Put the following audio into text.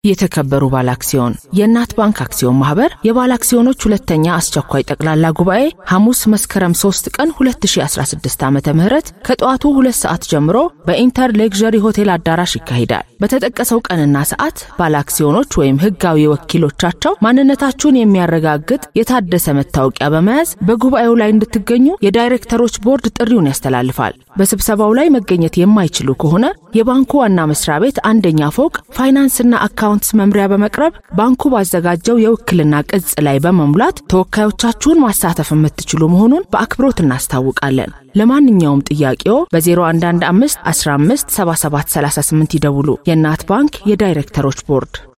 የተከበሩ ባለ አክሲዮን የእናት ባንክ አክሲዮን ማህበር የባለ አክሲዮኖች ሁለተኛ አስቸኳይ ጠቅላላ ጉባኤ ሐሙስ መስከረም 3 ቀን 2016 ዓ ም ከጠዋቱ ሁለት ሰዓት ጀምሮ በኢንተር ሌክዠሪ ሆቴል አዳራሽ ይካሄዳል። በተጠቀሰው ቀንና ሰዓት ባለ አክሲዮኖች ወይም ህጋዊ ወኪሎቻቸው ማንነታችሁን የሚያረጋግጥ የታደሰ መታወቂያ በመያዝ በጉባኤው ላይ እንድትገኙ የዳይሬክተሮች ቦርድ ጥሪውን ያስተላልፋል። በስብሰባው ላይ መገኘት የማይችሉ ከሆነ የባንኩ ዋና መስሪያ ቤት አንደኛ ፎቅ ፋይናንስና አካውንትስ መምሪያ በመቅረብ ባንኩ ባዘጋጀው የውክልና ቅጽ ላይ በመሙላት ተወካዮቻችሁን ማሳተፍ የምትችሉ መሆኑን በአክብሮት እናስታውቃለን። ለማንኛውም ጥያቄው በ0115 15 7738 ይደውሉ። የእናት ባንክ የዳይሬክተሮች ቦርድ